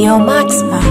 Yo Maxma.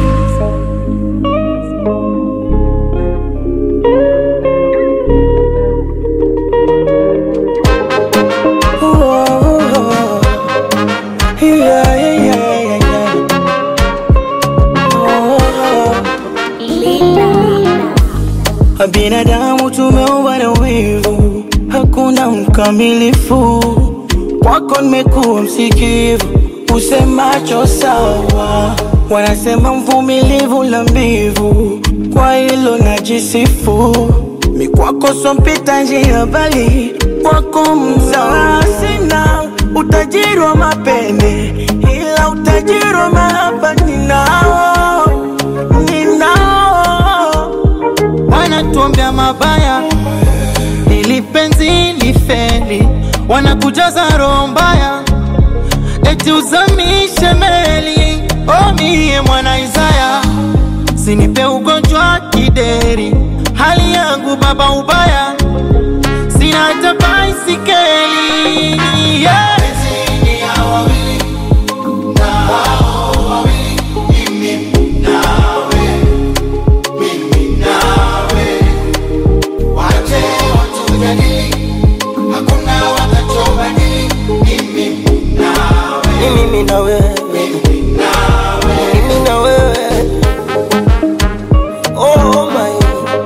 Binadamu tumeumbwa na wivu, hakuna mkamilifu. Kwako nimekuwa msikivu, usemacho sawa. Wanasema mvumilivu la mbivu, kwa hilo najisifu. Mi kwako sompita njia, bali kwako mzawa. Sina utajiri wa mapende, ila utajiri wa mahaba ninao, ninao wanatuombea mabaya ili penzi lifeli, wanakujaza roho mbaya eti uzamishe meli. O mie mwana Isaya, sinipe ugonjwa kideri, hali yangu baba ubaya, sina hata baisikeli yeah. ni mimi na wewe, mimi na wewe. Oh my,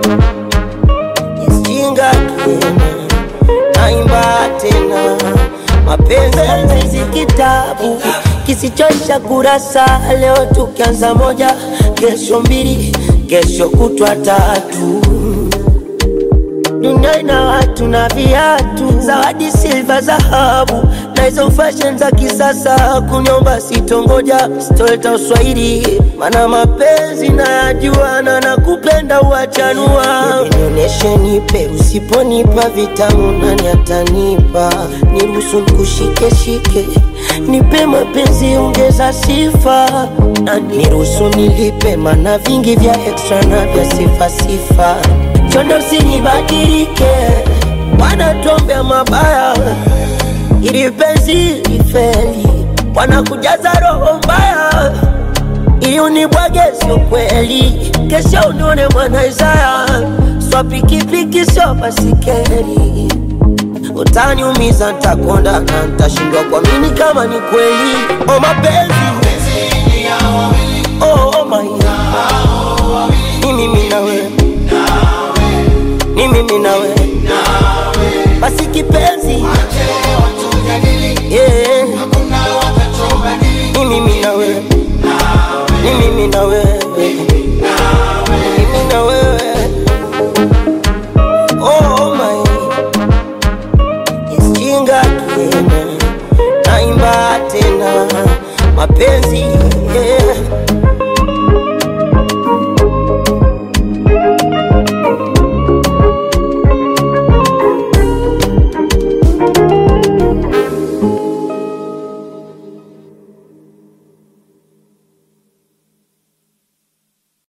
isijinga tena, naimba tena, mapenzi si kitabu kisichoisha kurasa. Leo tukianza moja, kesho mbili, kesho kutwa tatu dunia ina watu na viatu, zawadi silva, dhahabu na hizo fashion za kisasa. Kunyomba sitongoja, sitoleta uswahili, mana mapenzi nayajua na nakupenda uachanua. Nionyeshe, nipe, usiponipa vitamu nani atanipa? Niruhusu nikushike shike, nipe mapenzi, ongeza sifa na niruhusu nilipe, mana vingi vya extra na vya sifa sifa chondo usinibadilike, wanatuombea mabaya ili penzi lifeli, wanakujaza roho mbaya ili unibwage, sio kweli. Kesho unione mwana Isaya, swa pikipiki sio basikeli, utaniumiza, ntakonda na ntashindwa kuamini kama ni kweli. O mapenzi